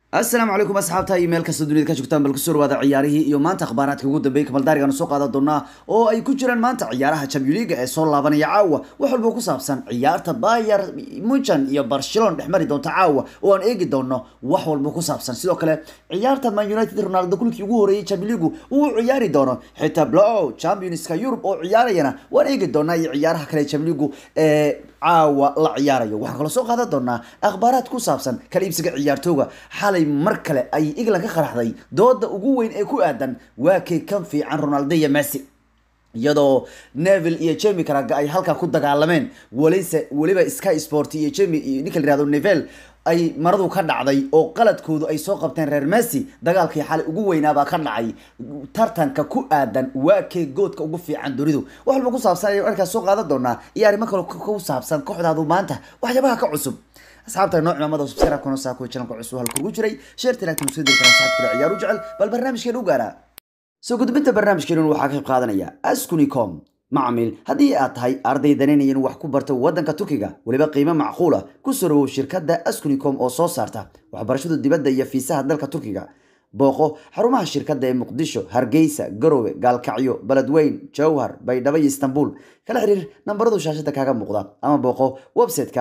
asalaamu calaykum asxaabta iyo meel kasta dunida ka joogtaan bal kusoo dhawaada ciyaarihii iyo maanta akhbaaraadka ugu dambeeyay kamaldaarigan soo qaadan doonaa oo ay ku jiraan maanta ciyaaraha champion league ee soo laabanaya caawa wax walba ku saabsan ciyaarta bayer munchen iyo barcelona dhex mari doonta caawa oo aan eegi doono wax walba ku saabsan sidoo kale ciyaarta man united ronaldo kulkii ugu horeeyay champion league uu ciyaari doono xitaa blow championska europe oo ciyaarayana waan eegi doonaa iyo ciyaaraha kale champion league ee caawa la ciyaarayo waxaan kaloo soo qaadan doonaa akhbaaraad ku saabsan kala iibsiga ciyaartooga xalay mar kale ay england ka qaraxday dooda ugu weyn ee ku aadan waa kay kan fiican ronaldo iyo messi iyadoo neville iyo jemi karaga ay halkaa ku dagaalameen walise weliba sky sport iyo jemi iyo ninka la yihahdo neville ay maradu ka dhacday oo qaladkoodu ay soo qabteen reer messi dagaalkii xalay ugu weynaabaa ka dhacay tartanka ku aadan waa kee goodka ugu fiican dunidu wax walba ku saabsan ayaan arkaas soo qaadan doonaa iyo arrimo kale ku saabsan kooxdaadu maanta waxyaabaha ka cusub asxaabta nooc maamada subscribe kuna saa kuwa channelka cusub halka ugu jiray sheerta laagta musoo diri karaan saxabkula ciyaar u jecel bal barnaamijkeena u gaara soo gudbinta barnaamijkeena waxaa ka qayb qaadanaya askunicom macmiil haddii aad tahay arday danaynayan wax ku barta waddanka turkiga weliba qiimo macquula ku soo dhawow shirkadda askunicom oo soo saarta waxbarashada dibadda iyo fiisaha dalka turkiga booqo xarumaha shirkadda ee muqdisho hargeysa garowe gaalkacyo beledweyn jowhar baydhabo iyo istanbul kala xiriir nambaradu shaashada kaaga muuqda ama booqo website-ka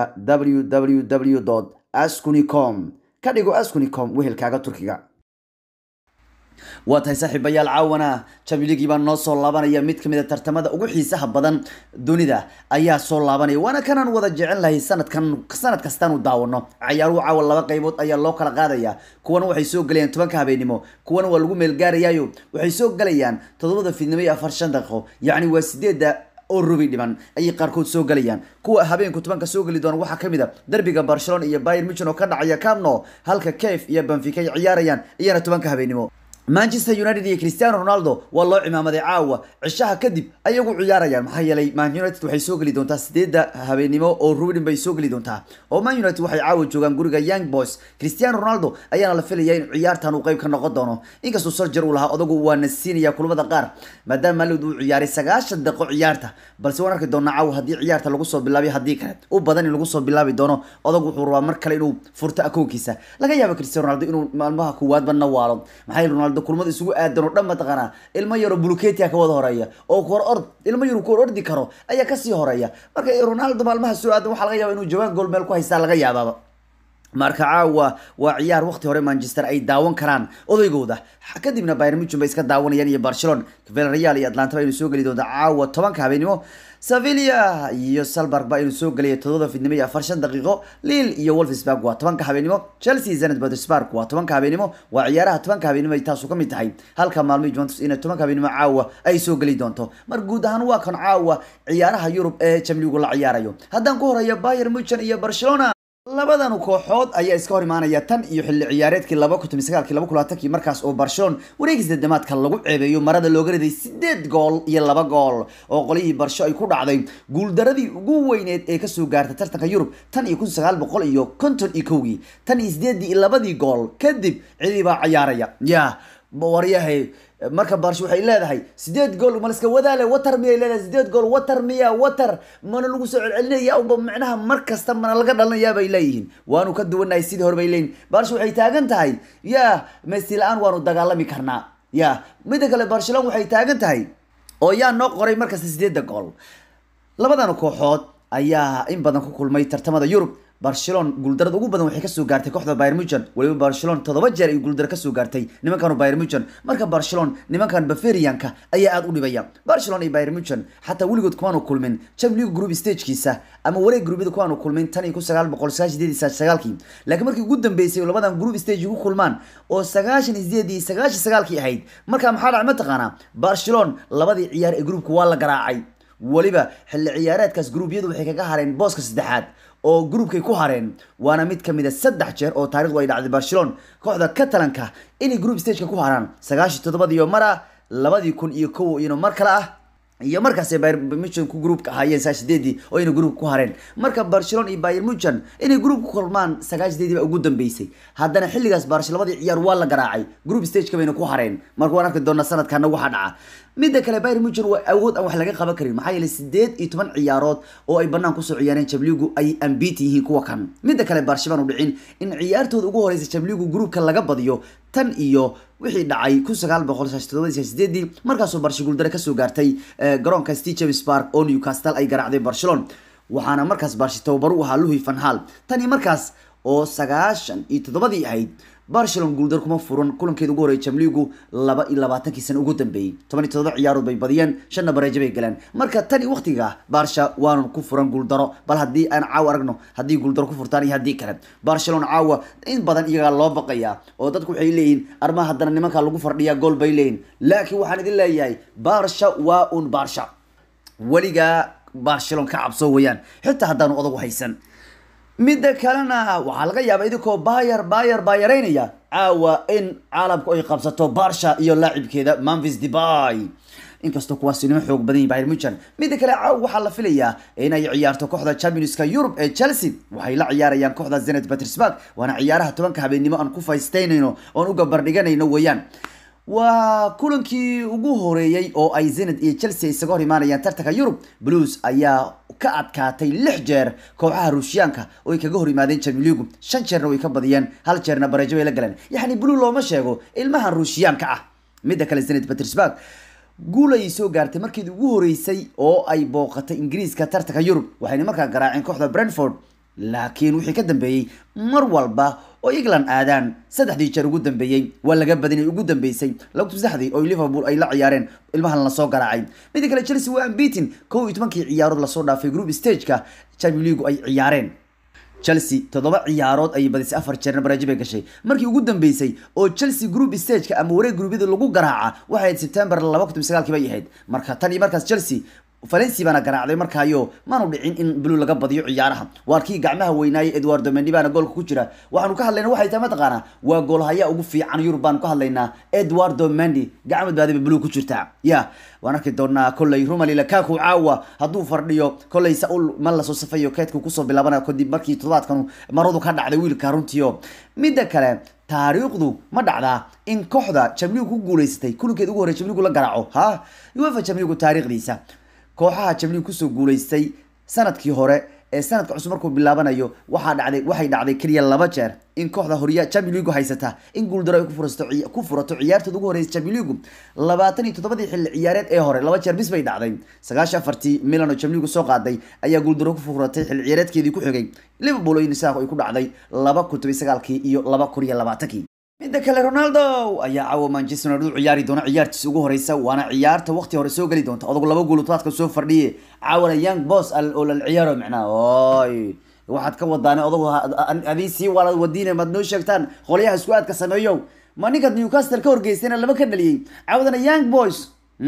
www askunicom ka dhigo askunicom wehelkaaga turkiga waa tahay saaxiibayaal caawana champions baa noo soo laabanaya mid kamid a tartamada ugu xiisaha badan dunida ayaa soo laabanaya waana kanaan wada jecel lahay sanadkan sanad kastaanu daawano cayaaruhu caawa laba qaybood ayaa loo kala qaadaya kuwana waxay soo gelayaan tobanka habeenimo kuwana waa lagu meelgaarayaayo waxay soo gelayaan toddobada fiidnimo iyo afar shan daqiiqo yacni waa sideedda oo rubi dhiman ayay qaarkood soo gelayaan kuwa habeenku tobanka soo geli doona waxaa kamid a derbiga barcelona iyo bayer muchen oo ka dhacaya camno halka caf iyo benfica ay ciyaarayaan iyana tobanka habeenimo manchester united iyo cristiano ronaldo waa loo cimaamaday caawa cishaha kadib ayagu ciyaarayaan maxaa yeelay man united waxay soo geli doontaa sideedda habeenimo oo rubin bay soo geli doontaa oo man united waxay caawa joogaan guriga young boys cristiano ronaldo ayaana la filaya in ciyaartan uu qayb ka noqon doono inkastoo sarjar uu lahaa odagu waa nasiinaya kulamada qaar maadaama malid uu ciyaaray sagaashan daqiiqo ciyaarta balse waan arki doonaa caawa haddii ciyaarta lagu soo bilaabiyo haddii kale u badan in lagu soo bilaabi doono odagu wuxuu rabaa mar kale inuu furto akoonkiisa laga yaabo cristiano ronaldo inuu maalmaha kuwaadba nawaalo maxaa yeele ronaldo kulmada isugu aadan oo dhan mataqaanaa ilmo yaro buluketia ka wada horeeya oo kor ord ilmo yaro kor ordi karo ayaa kasii horeeya marka ronaldo maalmaha soo aadan waxaa laga yaaba inuu jawaan gool meel ku haystaa laga yaabaaba marka caawa waa ciyaar waqti hore manchester ay daawan karaan odaygooda kadibna bayern muchen bay iska daawanayaan iyo barcelona villarreal iyo atlanta ba inuu soo geli doonta caawa tobanka habeenimo sevilla iyo salberg ba inuu soo gelaya todoba fidnimo iyo afar shan daqiiqo lille iyo wolfsburg waa tobanka habeenimo chelsea zenit petersburg waa tobanka habeenimo waa ciyaaraha tobanka habeenimo ay taasu ka mid tahay halka maalmihii juventus ina tobanka habeenimo caawa ay soo geli doonto mar guud ahaan waa kan caawa ciyaaraha yurub ee chamligu la ciyaarayo haddaan ku horeeyo bayer muchen iyo barcelona labadan kooxood ayaa iska hor imaanaya tan iyo xilli ciyaareedkii laba kun toban sagaalkii laba kun labaatankii markaas oo barcelona wareegis dedemaadka lagu ceebeeyo marada looga riday sideed gool iyo laba gool oo qolihii barsho ay ku dhacday guuldaradii ugu weyneed ee kasoo gaartay tartanka yurub tan iyo kun sagaal boqol iyo konton iyo kowgii tan iyo sideedii iyo labadii gool kadib cidii baa ciyaaraya ya waryahay marka barsho waxay leedahay sideed gool maliska wadaale water miyay leedahay sideed gool water miya water mana lagu soo celcelinaya uba micnaha mar kasta mana laga dhalanayaa bay leeyihiin waanu ka duwanahay sidii hore bay leeyihin barsho waxay taagan tahay ya messi la-aan waanu dagaalami karnaa ya midda kale barcelona waxay taagan tahay oo yaa noo qoray markasta sideedda gool labadan kooxood ayaa in badan ku kulmay tartamada yurub barcelona guuldarada ugu badan waxay kasoo gaartay kooxda bayer muchen weliba barcelona toddoba jeer ay guuldaro kasoo gaartay nimankan bayer muchen marka barcelona nimankan bavarianka ayaa aada u dhibaya barcelona iyo bayer muchen xataa weligood kumaanu kulmin champions group stagekiisa ama wareeg gruubyada kumaanu kulmin tan iyo kun sagaal boqol sagaashan sideed iyo sagaalkii laakiin markii ugu dambeysay oo labadan group stage ku kulmaan oo sagaashan iyo sideed iyo sagaashan sagaalkii ahayd marka maxaa dhacay mataqaanaa barcelona labadii ciyaar ee groupka waa la garaacay weliba xilli ciyaareedkaas gruubyadu waxay kaga hareen booska saddexaad oo groupkay ku hareen waana mid kamid a saddex jeer oo taarikhdu ay dhacday barcelona kooxda catalanka inay group stageka ku haraan sagaashii toddobadiyo mar ah labadii kun iyo kow iyano mar kale ah iyo markaasay bayer muchen ku groupka ahaayeen saa sideedii oo inay groupka ku hareen marka barcelona iyo bayer muchen inay group ku kulmaan sagaal sideedii baa ugu dambeysay haddana xilligaas barcelona labadii ciyaar waa la garaacay group stageka bayna ku hareen marka waan arki doonaa sanadkana waxa dhaca midda kale bayr muchen waa awood aan wax laga qaban karin maxaa yeelay sideed iyo toban ciyaarood oo ay banaan kusoo ciyaareen jamligu ay ambit yihiin kuwa kan midda kale baarshabaan u dhicin in ciyaartooda ugu horeysa jamligu gruupka laga badiyo tan iyo wixii dhacay kun sagaal boqol todobadii sideedii markaasoo barshi guuldare kasoo gaartay garoonka steve james park oo newcastle ay garaacday barcelona waxaana markaas barshi tababar u ahaa luhi van hal tani markaas oo sagaashan iyo toddobadii ahayd barcelona guuldar kuma furan kulankeeda ugu horreeyay jamligu laba iyo labaatankii sano ugu dambeeyey toban iyo toddoba ciyaarood bay badiyeen shanna bareejo bay galeen marka tani waqtiga barsha waanu ku furan guuldaro bal haddii aan caawa aragno haddii guuldaro ku furtaan iyo haddii kale barcelona caawa in badan iyagaa loo baqayaa oo dadku waxay leeyihiin arma haddana nimankaa lagu fardhiyaa gool bay leeyihin laakiin waxaan idin leeyahay barsha waa un barsha weligaa barcelona ka cabso weeyaan xitaa haddaanu odagu haysan midda kalena waxaa laga yaabaa idinkoo bayer bayer baayaraynaya caawa in caalamku ay qabsato barsha iyo laacibkeeda manvis debay inkastoo kuwaasi nimo xoog badan yihin bayr muchan midda kale caawa waxaa la filayaa inay ciyaarto kooxda championska yurub ee chelsea waxay la ciyaarayaan kooxda zenet petersburg waana ciyaaraha tobanka habeennimo aan ku faystaynayno oon u gabardhiganayno weeyaan waa kulankii ugu horeeyey oo ay zened iyo chelsea isaga hor imaanayaan tartanka yurub blues ayaa ka adkaatay lix jeer kooxaha ruushiyaanka oo ay kaga hor yimaadeen jamiligu shan jeerna way ka badiyeen hal jeerna bareejo bay la galeen yacni blue looma sheego ilmahan ruushiyaanka ah midda kale zened petersburg guul ayay soo gaartay markeedii ugu horeysay oo ay booqatay ingiriiska tartanka yurub waxayna markaa garaaceen kooxda brentford laakiin wixii ka dambeeyey mar walba oo england aadaan saddexdii jeer ugu dambeeyey waa laga badinay ugu dambeysay lagtu saddexdii oo liverpool ay la ciyaareen ilmahan lasoo garaacay midda kale chelsea waa ambitin kow iyo tobankii ciyaarood lasoo dhaafay group stageka champion league ay ciyaareen chelsea toddoba ciyaarood ayay badisay afar jeerna bareejo bay gashay markii ugu dambeysay oo chelsea group stageka ama wareeg gruubyada lagu garaaca waxay ahayd september laba kun sagaalkii bay ahayd marka tan iyo markaas chelsea valenci baana garaacday markaayo maanu dhicin in blue laga badiyo ciyaaraha waa kii gacmaha weynaayay eduardo mendi baana goolka ku jira waxaanu ka hadlayna waxay tahay mataqaanaa waa goolhayaa ugu fiican yurub baanu ka hadlaynaa eduardo mendi gacmad baadiba blue ku jirta ya waan arki doonaa kolley rumali lakaku caawa hadduu fardhiyo kolley saul ma lasoo safayo keedku kusoo bilaabana kadib markii toddobaadkan maradu ka dhacday wiilka runtiio midda kale taariikhdu ma dhacdaa in kooxda jamligu ku guuleysatay kulankeed ugu horey jamligu la garaaco ha uefa jamligu taariikhdiisa kooxaha jamliin kusoo guuleystay sanadkii hore ee sanadka cusub markuu bilaabanayo waxaa dhacday waxay dhacday keliya laba jeer in kooxda horiya champion league haysata in guuldaro ay ku furato ku furato ciyaartooda ugu horeysa champion league labaatan iyo toddobadii xilli ciyaareed ee hore laba jeer bis bay dhacday sagaashan afartii milan oo champion league soo qaaday ayaa guuldaro ku furatay xilli ciyaareedkeedii ku xigay liverpool oo nisaaq ay ku dhacday laba kun toban sagaalkii iyo laba kun iyo labaatankii midda kale ronaldo ayaa caawa manchester united u ciyaari doona ciyaartiisa ugu horeysa waana ciyaarta waqti hore soo geli doonta odagu laba gool tobaadka soo fardhiye caawana young boss oo lal ciyaaro micnaha oy waxaad ka wadaane odagu adii sii wala wadiine maad noo sheegtaan qolyaha isku aadka sameeyo ma ninkaad newcastle ka horgeystayna laba ka dhaliyey caawadana young boys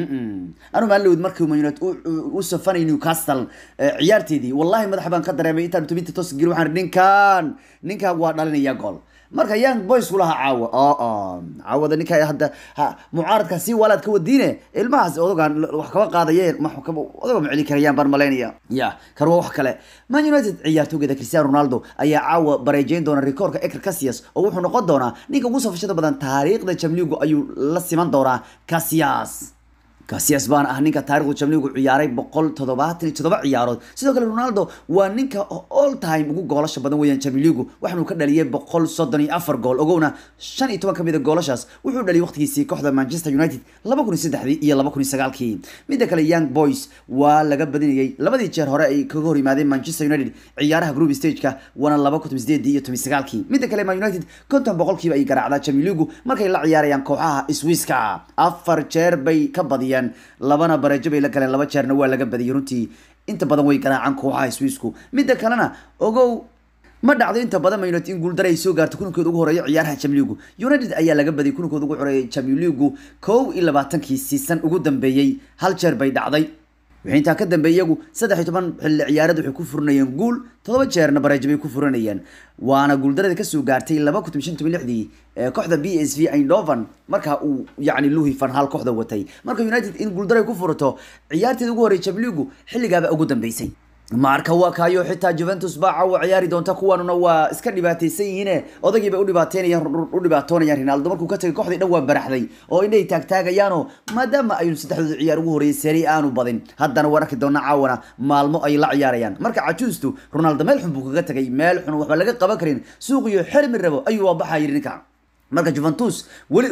anu maalowd markii man united u safanay newcastle ciyaarteedii wallahi madaxa baan ka dareemay intaan tubinta toos geli waxaan ninkan ninkan waa dhalinaya gool marka young boys kulaha caawa oo caawada ninka hadda mucaaradka si walaad ka wadiine ilmahaas odagaan wax kaba qaadayeen odaga ma celi karayaan baan malaynaya ya kan waa wax kale man united ciyaartoogeeda cristiano ronaldo ayaa caawa bareejeyn doona rikoorka eker casias oo wuxuu noqon doonaa ninka ugu safashada badan taariikhda jamligu ayuu la siman doonaa casias casias baan ah ninka taarikhdu jamligu ciyaaray boqol toddobaatan iyo toddoba ciyaarood sidoo kale ronaldo waa ninka all time ugu goolasha badan weeyaan jamiligu waxaanu ka dhaliyay boqol soddon iyo afar gool ogowna shan iyo toban ka mid a goolashaas wuxuu dhaliyay waqtigiisii kooxda manchester united laba kun iyo saddexdii iyo laba kun iyo sagaalkii midda kale young boys waa laga badinayay labadii jeer hore ay kaga hor yimaadeen manchester united ciyaaraha group stageka waana laba kun sideedii iyo toban sagaalkii midda kale man united konton boqolkiiba ay garaacdaa jamiligu markay la ciyaarayaan kooxaha swisska afar jeer bay ka badiyeen labana bareejo bay la galeen laba jeerna waa laga badiyay runtii inta badan way garaacaan kooxaha swiisku midda kalena ogow ma dhacdo inta badan man united in guuldare ay soo gaarto kulankooda ugu horeeya ciyaaraha jamligu united ayaa laga badiyay kulankooda ugu horeeya jamligu kow iyo labaatankii siisan ugu dambeeyey hal jeer bay dhacday wixii intaa ka dambeeyay iyagu saddex iyo toban xilli ciyaareed waxay ku furanayeen guul toddoba jeerna bareejo bay ku furanayeen waana guuldarada kasoo gaartay laba kun shan toban lixdii kooxda b s v eindhoven markaa uu yacni luhi van hal kooxda watay marka united in guuldaro ay ku furato ciyaarteeda ugu horreey jamligu xilligaaba ugu dambeysay marka waa kaayo xitaa juventus baa caawa ciyaari doonta kuwanuna waa iska dhibaataysan yihiine odaygii bay udhibaateynayaan u dhibaatoonayaan ronaldo markuu ka tagay kooxdii dhan waa baraxday oo indhay taagtaagayaano maadaama aynu saddexdooda ciyaar ugu horreeyay seri aanu badin haddana waan arki doona caawana maalmo ay la ciyaarayaan marka cajuustu ronaldo meel xun buu kaga tagay meel xun waxba laga qaban karin suuqiyo xirmi rabo ayuu waabaxa yidhi ninka marka juventus weli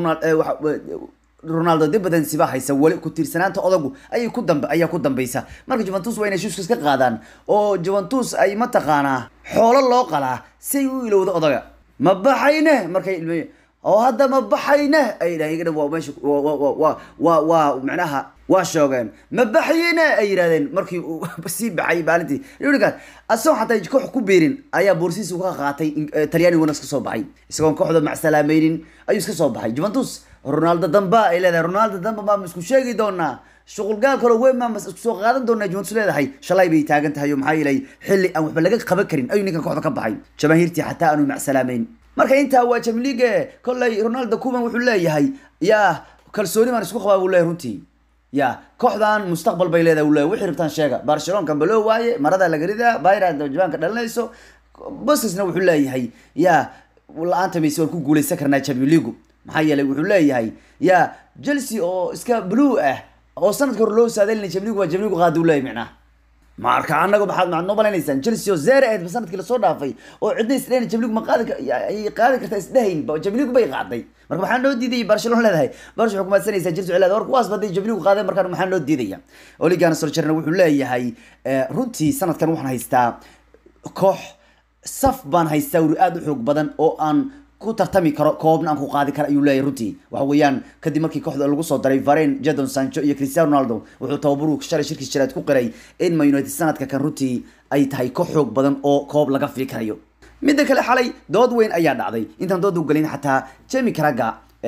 ronaldo dib badan siba haysa weli ku tiirsanaanta odagu ayay ku dambe ayaa ku dambaysa marka juventus waa inay shuuska iska qaadaan oo juventus ay mataqaanaa xoolo loo qalaa si ay u ilowdo odaga ma baxayne markay ilmey oo hadda ma baxayne ay dhahan waa meesha waa waa waa macnaha waa shoogeen ma baxayene ay yidhahdeen markii uu sii baxay maalintii ninkaas asagoo xataa koox ku beerin ayaa boorsiis ka qaatay talyaaniguna iska soo baxay isagoon kooxda macsalaamaynin ayuu iska soo baxay juventus ronaldo damba ay leedahay ronaldo damba maa isku sheegi doonaa shuqulgaal kaloo weyn maa isku soo qaadan doonaa juventus leedahay shalay bay taagan tahay oo maxaa yeelay xilli aan waxba laga qaban karin ayuu ninkan kooxda ka baxay jamaahiirtii xataa aanu macsalaamayn marka intaa waa jamliige kolley ronaldo kuman wuxuu leeyahay yaa kalsooni baan isku qabaa buu leeyahay runtii ya kooxdan mustaqbal bay leedahay uu leeyahay wixii rabtaan sheega barcelona kambalo waaye marada laga ridaa bayra jabaanka dhalinayso bosisna wuxuu leeyahay ya la-aanta mayse waan ku guuleysan karnaa champion league maxaa yeelay wuxuu leeyahay ya chelsea oo iska blue ah oo sanadka hore loo saadalina jamligu waa jamligu qaadi u leeyahay micnaha marka anaga maxaad maxaad noo maleynaysaan chelsea oo zere ahayd ba sanadkii lasoo dhaafay oo cidna isdhayn jamligu ma qaadi ay qaadi kartaa isdhahayn jamligu bay qaaday marka maxaa noo diidayay barcelona leedahay barsh waxay kumaadsanaysaa chelsea waxay leedahay war kuwaas baday jamligu qaaday markaan maxaa noo diidaya oligana solcherna wuxuu leeyahay runtii sanadkan waxaan haystaa koox saf baan haystaa wuri aada u xoog badan oo aan ku tartami karo koobna aan ku qaadi kara ayuu leeyahay runtii waxa weeyaan kadib markii kooxda lagu soo daray varen jadon sancho iyo cristiano ronaldo wuxuu tababaruhu shalay shirkiis jiraad ku qiray in man united sanadka kan runtii ay tahay koox xoog badan oo koob laga fili karayo midda kale xalay dood weyn ayaa dhacday intaan dood u gelin xataa jemi caraga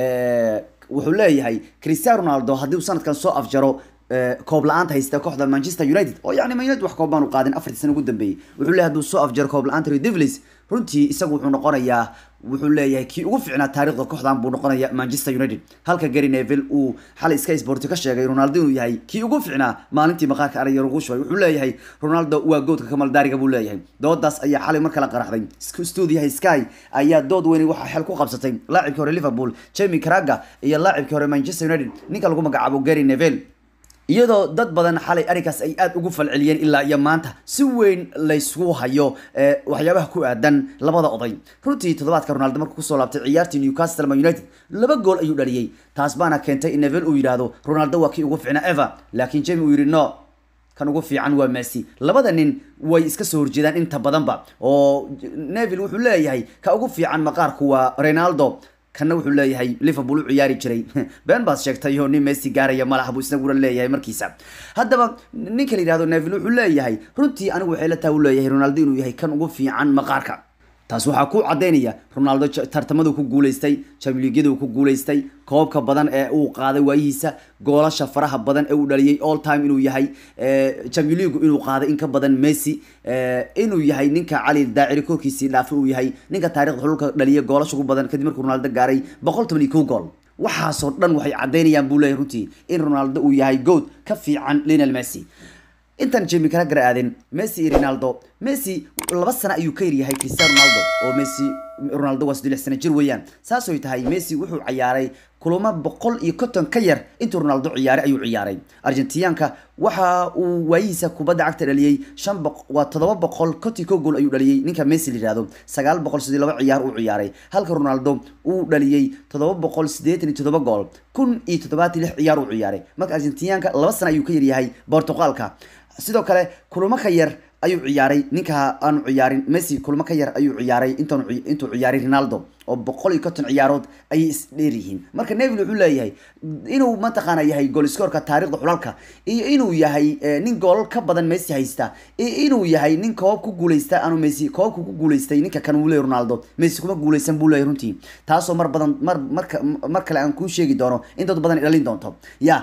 wuxuu leeyahay cristiano ronaldo haddii uu sanadkan soo afjaro koob la-aanta haysta kooxda manchester united oo yani man united wax koob baanu qaadin afartii sana ugu dambeeyey wuxuu leeyahay hadduu soo afjaro koob la-aanta rio devlis runtii isagu wuxuu noqonayaa wuxuu leeyahay kii ugu fiicnaa taarikhda kooxdan buu noqonaya manchester united halka gary neville uu xalay sky sport ka sheegay ronaldo inuu yahay kii ugu fiicnaa maalintii maqaarka araya lagu shubay wuxuu leeyahay ronaldo waa goodka kamaldaariga buu leeyahay doodaas ayaa xalay mar kala qaraxday stuudiyaha sky ayaa dood weyn waxaa xel ku qabsatay laacibkii hore liverpool jamie caraga iyo laacibkii hore manchester united ninka lagu magacaabo gary neville iyadoo dad badan xalay arrinkaas ay aada ugu falceliyeen ilaa iyo maanta si weyn laysku hayo waxyaabaha ku aadan labada oday runtii toddobaadka ronaldo markuu kusoo laabtay ciyaartii newcastle man united laba gool ayuu dhaliyey taas baana keentay in neville uu yidhaahdo ronaldo waa kii ugu fiicnaa ever laakiin jemi uu yidhi no kan ugu fiican waa messi labada nin way iska soo horjeedaan inta badanba oo neville wuxuu leeyahay ka ugu fiican maqaarku waa ronaldo kana wuxuu leeyahay liverpool u ciyaari jiray been baad sheegtay oo nin messi gaaraya malaha buu isnaguna leeyahay markiisa haddaba ninka la yihahdo neville wuxuu leeyahay runtii anigu waxay la taha u leeyahay ronaldo inuu yahay kan ugu fiican maqaarka taas waxaa ku cadaynaya ronaldo tartamadu ku guuleystay jamliigyadu ku guuleystay koobka badan ee uu qaaday waayihiisa goolasha faraha badan ee uu dhaliyay all time inuu yahay jamliigu inuu qaaday in ka badan messi inuu yahay ninka cali daaciri korkiisii dhaafay uu yahay ninka taarikhda xululka dhaliyay goolasha ugu badan kadib markuu ronaldo gaaray boqol toban iyo kow gool waxaasoo dhan waxay cadaynayaan buu leeyahay runtii in ronaldo uu yahay good ka fiican lionel messi intaan jemi kala gara aadin messi iyo ronaldo messi laba sano ayuu ka yaryahay cristiano ronaldo oo messi ronaldo waa saddex sano jir weeyaan saasoy tahay messi wuxuu ciyaaray kulamo boqol iyo konton ka yar intuu ronaldo ciyaaray ayuu ciyaaray argentinianka waxa uu waayihiisa kubadda cagta dhaliyey shan waa toddoba boqol kontii ko gool ayuu dhaliyey ninka messi la yihahdo sagaal boqol sidii laba ciyaar uu ciyaaray halka ronaldo uu dhaliyey toddoba boqol siddeetan iyo toddoba gool kun iyo toddobaatan lix ciyaar uu ciyaaray marka argentinianka laba sano ayuu ka yaryahay portugalka sidoo kale kulamo ka yar ayuu ciyaaray ninka aanu ciyaarin messi kulamo ka yar ayuu ciyaaray intaan intuu ciyaaray ronaldo oo boqol iyo konton ciyaarood ayay isdheer yihiin marka neville wuxuu leeyahay inuu mataqaana yahay gooliskoorka taarikhda xulalka iyo inuu yahay nin goolal ka badan messi haysta iyo inuu yahay nin koob ku guuleysta aanu messi koobka ku guuleystay ninka kan uu leeyahy ronaldo messi kuma guuleysan buu leeyahy runtii taasoo mar badan mar marka mar kale aan kuu sheegi doono in dad badan ay dhalin doonto ya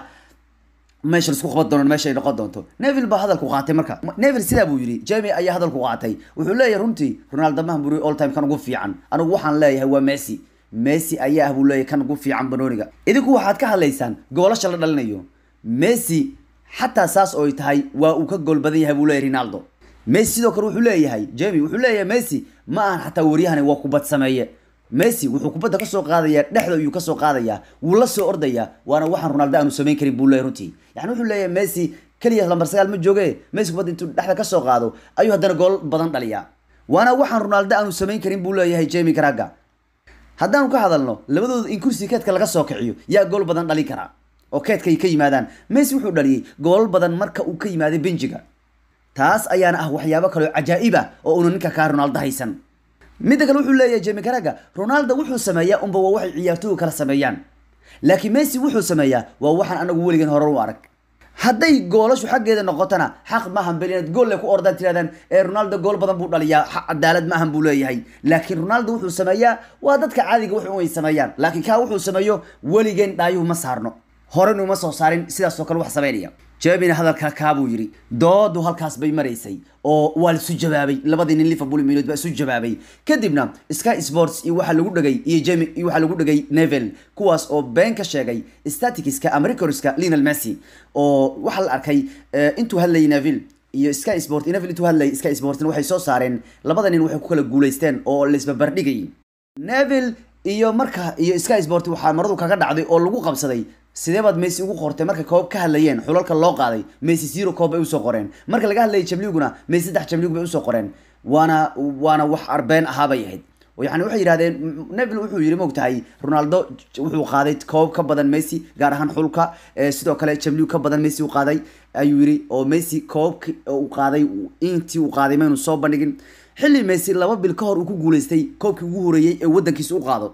meesha laisku qaban doono meesha ay noqon doonto neville baa hadalku qaatay marka neville sidaa buu yidhi jemi ayaa hadalku qaatay wuxuu leeyahay runtii ronaldo mahan buri all time kan ugu fiican anigu waxaan leeyahay waa messi messi ayaa ah buu leeyahay kan ugu fiican banooniga idinku waxaad ka hadlaysaan goolasha la dhalinayo messi xataa saas oo ay tahay waa uu ka gool badan yahay buu leeyahay ronaldo messi sidoo kale wuxuu leeyahay jemi wuxuu leeyahay messi ma ahan xataa waryahani waa kubad sameeye messi wuxuu kubadda kasoo qaadayaa dhexda ayuu kasoo qaadayaa wuu la soo ordayaa waana waxaan ronaldo aanu samayn karin buu leeyahay runtii yani wuxuu leeyahay messi keliya lambar sagaal ma jooge messi kubadda intuu dhexda kasoo qaado ayuu haddana gool badan dhaliyaa waana waxaan ronaldo aanu samayn karin buu leeyahay jemi karaga haddaanu ka hadalno labadooda in kursi keedka laga soo kiciyo yaa gool badan dhalin karaa oo keedka ay ka yimaadaan messi wuxuu dhaliyey goolal badan marka uu ka yimaaday benjiga taas ayaana ah waxyaabo kaleo cajaa'ib ah oo una ninka kaa ronaldo haysan midda kale wuxuu leeyahay jemi karaga ronaldo wuxuu sameeyaa unba waa waxay ciyaartooygu kala sameeyaan laakiin messi wuxuu sameeyaa waa waxaan anagu weligeen hore u arag hadday goolashu xaggeeda noqotona xaq maahan bel inaad gool le ku ordaan tirahdaan ee ronaldo gool badan buu dhaliyaa xaq cadaalad maahan buu leeyahay laakiin ronaldo wuxuu sameeyaa waa dadka caadiga wax ay sameeyaan laakiin kaa wuxuu sameeyo weligeen dhaayuhu ma saarno horenu ma soo saarin sidaas oo kale wax sameynaya jebina hadalka kaabuu yidhi doodu halkaas bay maraysay oo waa laisu jawaabay labadii nin liverpool milood baa isu jawaabay kadibna sky sports iyo waxaa lagu dhegay iyo jemi iyo waxaa lagu dhegay nevel kuwaas oo been ka sheegay staticska ama recordska lionel messi oo waxaa la arkay intuu hadlayay neville iyo sky sport neville intuu hadlayay sky sportna waxay soo saareen labada nin waxay ku kala guulaysteen oo laisbabardhigay neville iyo marka iyo sky sport waxaa maradu kaga dhacday oo lagu qabsaday sidee baad messi ugu qortay markay koob ka hadlayeen xulalka loo qaaday messi zero koob bay usoo qoreen marka laga hadlayay jamliguna messi saddex jamlig bay usoo qoreen waana waana wax arbeen ahaa bay ahayd yani waxay yidhahdeen neville wuxuu yidhi moogtahay ronaldo wuxuu qaaday koob ka badan messi gaar ahaan xulka sidoo kale jamlig ka badan messi u qaaday ayuu yidhi oo messi koobki uu qaaday intii uu qaaday maynu soo bandhigin xilli messi laba bil ka hor uu ku guulaystay koobkii ugu horeeyey ee wadankiisa u qaado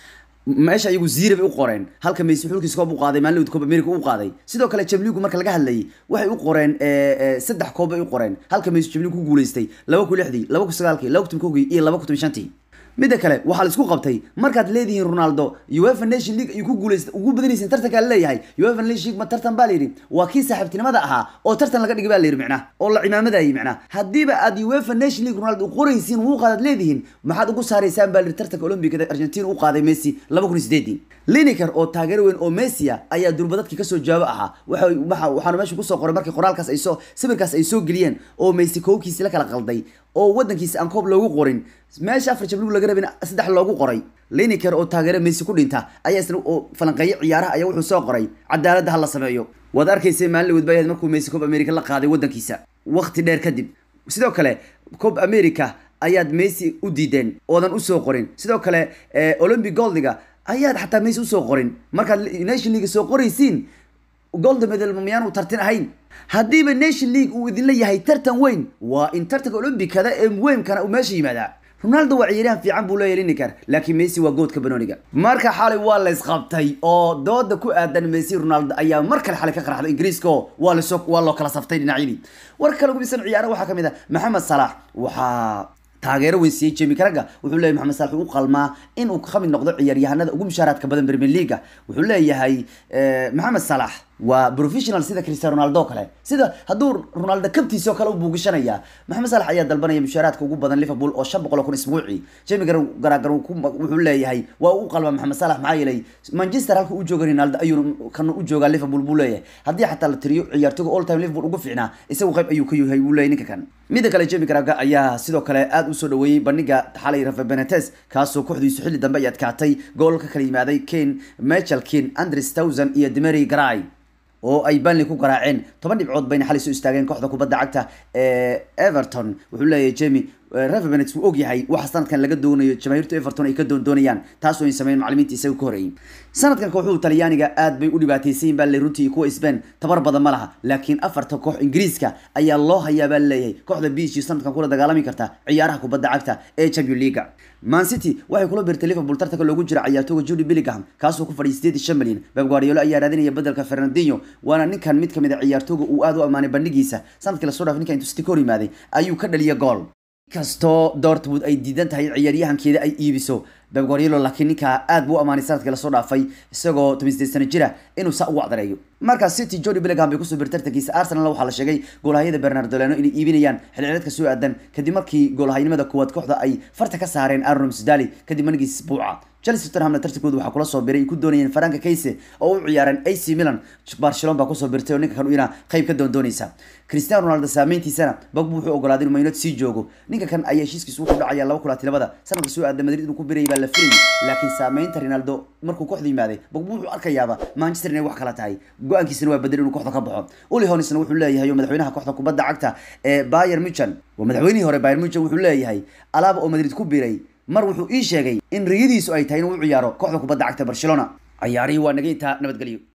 meesha iyagu zira bay u qoreen halka messi xulkiisa koob u qaaday maalin koob america u qaaday sidoo kale jamligu marka laga hadlayay waxay u qoreen saddex koob bay u qoreen halka messi jamligu ku guulaystay laba kun lixdii laba kun sagaalkii laba kun kogii iyo laba kun toban shantii midda kale waxaa la isku qabtay markaad leedihiin ronaldo uefa nation league ayuu ku guulaysta ugu badanaysin tartankaa leeyahay uefa nation league ma tartan baa layidhi waa kii saaxiibtinimada ahaa oo tartan laga dhigay baa layidhi micnaa oo la cimaamadayay micnaa haddiiba aad uefa nation league ronaldo qoraysiin wuu qaadaad leedihiin maxaad ugu saaraysaan baa layidhi tartanka olombikada argentina u qaaday messi laba kun iyo sideedii lineker oo taageero weyn oo messia ayaa durba dadkii kasoo jawaabo ahaa waxa waxaanu meesha kusoo qoray markii qoraalkaas ay soo sawirkaas ay soo geliyeen oo messi koobkiisi la kala qalday oo wadankiisa aan koob loogu qorin meesha afar jablig laga rabin saddex loogu qoray lineker oo taageero messi ku dhinta ayaa isna oo falanqeeyo ciyaaraha ayaa wuxuu soo qoray cadaaladda ha la sameeyo waad arkaysay maalin wadba ahayd markuu messi koob america la qaaday wadankiisa waqti dheer kadib sidoo kale koob america ayaad messi u diideen oodan usoo qorin sidoo kale olympic goldiga ayaad xataa messi usoo qorin markaad nation league soo qoraysiin golda medal miyaanu tartin ahayn haddiiba nation league uu idinla yahay tartan weyn waa in tartanka olombikada ee weymkana uu meesha yimaadaa ronaldo waa ciyaaryahan fiican buu leeyahay lineker laakiin messi waa goodka banoniga marka xalay waa la isqabtay oo dooda ku aadan messi ronaldo ayaa mar kale xalay ka qarxday ingiriiska oo waa lasoo waa loo kala saftay dhinacyadii warka kale gubisan ciyaaraha waxaa kamid ah maxamed salax waxaa taageero weyn siiyey jemi karaga wuxuu leeyahay maxamed salax u qalmaa in uu ka mid noqdo ciyaaryahanada ugu mushaaraadka badan premier leaga wuxuu leeyahay maxamed salax waa professional sida cristiano ronaldo kale sida hadduu ronaldo kabtiisa oo kale u buugishanaya maxamed salax ayaa dalbanaya mushaaraadka ugu badan liverpool oo shan boqol oo kun isbuuci jemi garaagar wuxuu leeyahay waa u qalma maxamed salax maxaa yeelay manchester halka u jooga ronaldo ayuu kan u joogaa liverpool buu leeyahay haddii xataa la tiriyo ciyaartoyga all time liverpool ugu fiicnaa isagu qayb ayuu ka yahay buu leeyahay ninka kan midda kale jemi garaaga ayaa sidoo kale aada usoo dhaweeyey bandhiga xalay rafa benetes kaasoo kooxdiisu xilli dambe ay adkaatay gool ka kala yimaaday kane michael kane andres towson iyo demery garay oo ay banley ku garaaceen toban dhibcood bayna xalay soo istaageen kooxda kubadda cagta ee everton wuxuu leeyahay jemi rafa benet wuu og yahay waxa sanadkan laga doonayo jamaahiirta everton ay ka doondoonayaan taas oo ay sameeyeen macallimiinta isaga ka horeeyey sanadkan kooxuhu talyaaniga aad bay u dhibaataysayin baa le runtii kuwa spain tabar badan ma laha laakiin afarta koox ingiriiska ayaa loo hayaa baa leeyahay kooxda bishi sanadkan kula dagaalami karta ciyaaraha kubadda cagta ee champion leaga man city waxay kula birtay liverpool tartanka loogu jira ciyaartooga judy billingham kaasoo ku fadhiyay sideed iyo shan milyan beb guardiola ayaa raadinaya bedelka fernandinho waana ninkan mid kamid a ciyaartooga uu aad u ammaanay bandhigiisa sanadkii lasoo dhaaf ninka intuu city ka hor yimaaday ayuu ka dhaliya gool kastoo dortmund ay diidan tahay ciyaaryahankeeda ay iibiso Pep Guardiola laakiin ninka aad buu u amaanay sanadkii lasoo dhaafay isagoo 18 sano jira inuu saa ugu cadareeyo marka City Jody Bellingham bay kusoo birtay tartankiisa Arsenal waxaa la sheegay goolahayada Bernardo Leno inay iibinayaan xilli ciyaareedka soo aadan kadib markii goolahaynimada kuwaad kooxda ay farta ka saareen Aaron Ramsdale kadib manigiis buuca Chelsea Tottenham tartankooda waxaa kula soo biray ku doonayeen Frank Keise oo u ciyaareen AC Milan Barcelona baa kusoo birtay oo ninka kan ina qayb ka doondoonaysa Cristiano Ronaldo saameyntiisana Pogba wuxuu ogolaaday inuu Man United sii joogo ninka kan ayaa heshiiskiisu wuxuu dhacayaa 2022 sanadka soo aadan Madrid inuu ku biray baa la filayay laakiin saameynta Ronaldo markuu kooxda yimaaday Pogba wuxuu arkayaaba Manchester inay wax kala tahay go'aankiisana waa bedel inuu kooxda ka baxo Uli Hoeneß wuxuu leeyahay madaxweynaha kooxda kubadda cagta ee Bayern Munchen waa madaxweynihii hore Bayern Munchen wuxuu leeyahay alaaba oo Madrid ku biray mar wuxuu ii sheegay in riyadiisu ay tahay inuu u ciyaaro kooxda kubadda cagta Barcelona ciyaarihii waa naga intaa nabadgelyo